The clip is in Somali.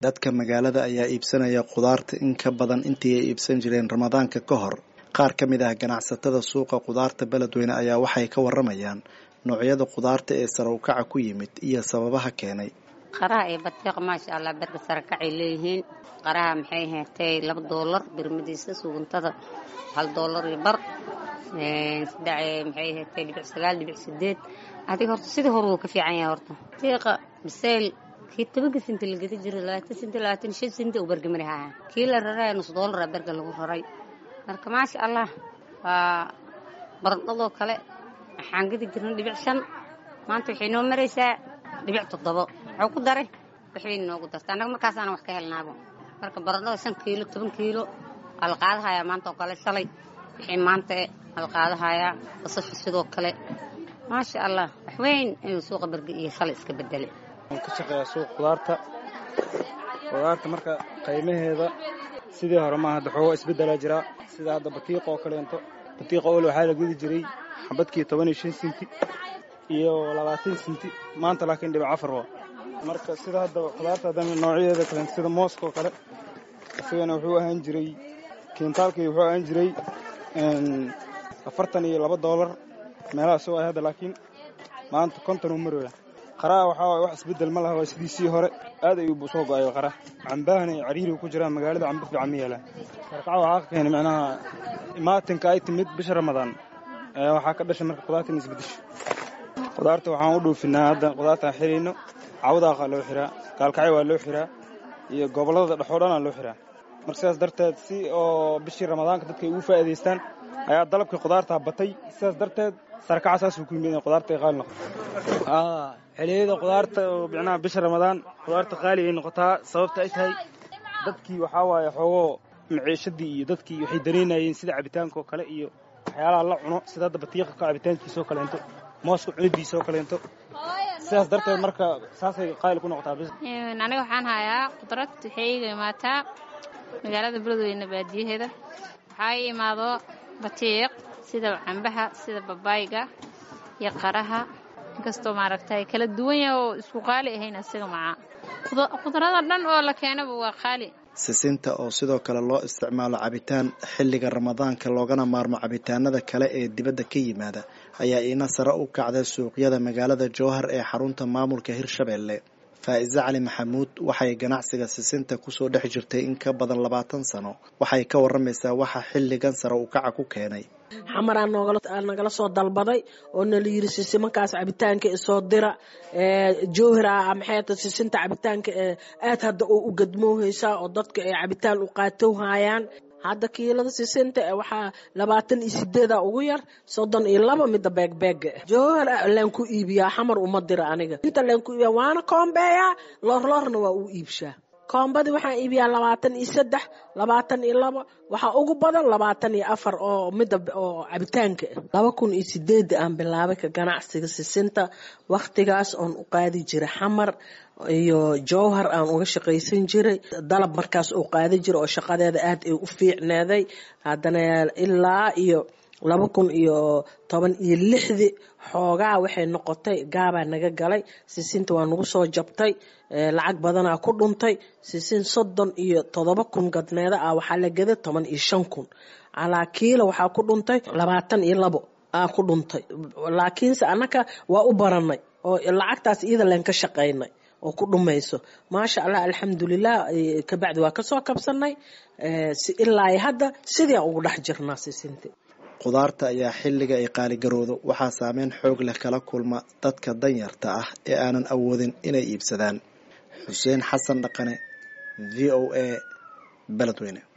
dadka magaalada ayaa iibsanaya khudaarta in ka badan intii ay iibsan jireen ramadaanka ka hor qaar ka mid ah ganacsatada suuqa khudaarta beledweyne ayaa waxay ka waramayaan noocyada khudaarta ee sare ukaca ku yimid iyo sababaha keenay qaraha iyo batiiqa maasha allah berka sare kacay leeyihiin qaraha maxay heertay laba doolar birmadiisa suguntada hal doolar iyo bar maxay heertay dhibic sagaal dhibic sideed adiga horta sidii hore wuu ka fiican yahay horta batiiqa bisayl kii tobanka sinti la gedi jiray labaatan sinti labaatan shan sinti uu bergamari haya kii la raraya nus doolara berga lagu raray marka maasha allah waa barandhadoo kale waxaan gedi jirnay dhibic shan maanta waxay noo maraysaa dhibic toddobo wuxuu ku daray waxbay noogu darta annaga markaasaana wax ka helnaabo marka barandhada shan kiilo toban kiilo waa la qaadahayaa maanta oo kale shalay wixii maanta waa la qaadahayaa basasha sidoo kale maasha allah waxweyn inuu suuqa berge iyo shalay iska bedelay ka shaqeeyaa suuq khudaarta khudaarta marka qiimaheeda sidii hore maaha hadda xooga isbeddelaa jiraa sida hadda batiiqa oo kaleento batiiqa ol waxaa la gudi jiray xabadkii toban iyo shan sinti iyo labaatan sinti maanta laakiin dhibic afar waa marka sida hadda khudaarta haddana noocyadeeda kale sida mooska oo kale isagana wuxuu ahaan jiray kiintaalkii wuxuu ahaan jiray afartan iyo laba doolar meelahaas oo ah hadda laakiin maanta konton uu marooya qaraha waxaa waay wax isbeddel ma laha waa sidiisii hore aad ayuu soo go-ay qaraha cambahana ay cariiriga ku jiraan magaalada cambo fiican ma yeelaan sarkaca waxaa ka keenay macnaha imaatinka ay timid bisha ramadaan ayaa waxaa ka dhashay marka khudaartan isbedesho khudaarta waxaan u dhoofinaa hadda khudaartaan xirayno cawdaaqa loo xiraa gaalkacyo waa loo xiraa iyo gobollada dhexoo dhanaa loo xiraa marka sidaas darteed si oo bishii ramadaanka dadka ay ugu faa'iidaystaan ayaa dalabkii khudaartaa batay sidaas darteed sarkaca saasuu ku yimid in khudaarta ay qaali noqoto xiliyada khudaarta oo micnaha bisha ramadaan khudaarta qaali ay noqotaa sababta ay tahay dadkii waxaa waaye xoogoo maciishadii iyo dadkii waxay dareynayeen sida cabitaanka oo kale iyo waxyaalaha la cuno sida hadda batiiqa ka cabitaankiisaoo kaleento mooska cunidiisa oo kaleento sidaas darteed marka saasay qaali ku noqotaa bis aniga waxaan hayaa khudrad waxay iiga imaataa magaalada beledweyne baadiyaheeda waxaa ii imaado batiiq sida cambaha sida babaayga iyo qaraha inkastoo maaragtay kala duwan yaha oo isku qaali ahayn asiga macaa khudrada dhan oo la keenaba waa qaali sisinta oo sidoo kale loo isticmaalo cabitaan xilliga ramadaanka loogana maarmo cabitaanada kale ee dibadda ka yimaada ayaa iina sare u kacday suuqyada magaalada jowhar ee xarunta maamulka hirshabeelle faa'iise cali maxamuud waxay ganacsiga sisinta kusoo dhex jirtay in ka badan labaatan sano waxay ka waramaysaa waxa xilligan sare u kaca ku keenay xamaraa nagala soo dalbaday oo nala yiri sisimankaas cabitaanka isoo dira jowhira maxay sisinta cabitaanka aad hadda oo u gadmoohaysaa oo dadka ay cabitaan u qaatowhayaan hadda kiilada sisinta waxaa labaatan iyo sideeda ugu yar soddon iyo laba mida beegbeega jowhar laan ku iibiyaa xamar uma dira aniga inta laan ku iibiyaa waana koombeeyaa loorloorna waa u iibshaa koombadii waxaan iibiyaa labaatan iyo saddex labaatan iyo laba waxaa ugu badan labaatan iyo afar oo mida oo cabitaanka laba kun iyo sideeda aan bilaabay ka ganacsiga sisinta wakhtigaas oon u qaadi jiray xamar iyo jowhar aan uga shaqaysan jiray dalab markaas uu qaadi jiray oo shaqadeeda aad ay u fiicneeday haddana ilaa iyo laba kun iyo toban iyo lixdii xoogaa waxay noqotay gaabaa naga galay sisinta waa nagu soo jabtay lacag badanaa ku dhuntay sisin soddon iyo toddoba kun gadneeda ah waxaa la gaday toban iyo shan kun calaa kiila waxaa ku dhuntay labaatan iyo labo aa ku dhuntay laakiinse annaka waa u baranay oo lacagtaas iyada leen ka shaqaynay oo ku dhumayso maasha allah alxamdulilah kabacdi waa kasoo kabsanay ilaa hadda sidiiaan ugu dhex jirnaa sisinti khudaarta ayaa xilliga ay qaaligaroodo waxaa saameyn xoog leh kala kulma dadka danyarta ah ee aanan awoodin inay iibsadaan xuseen xasan dhaqane v o a beledweyne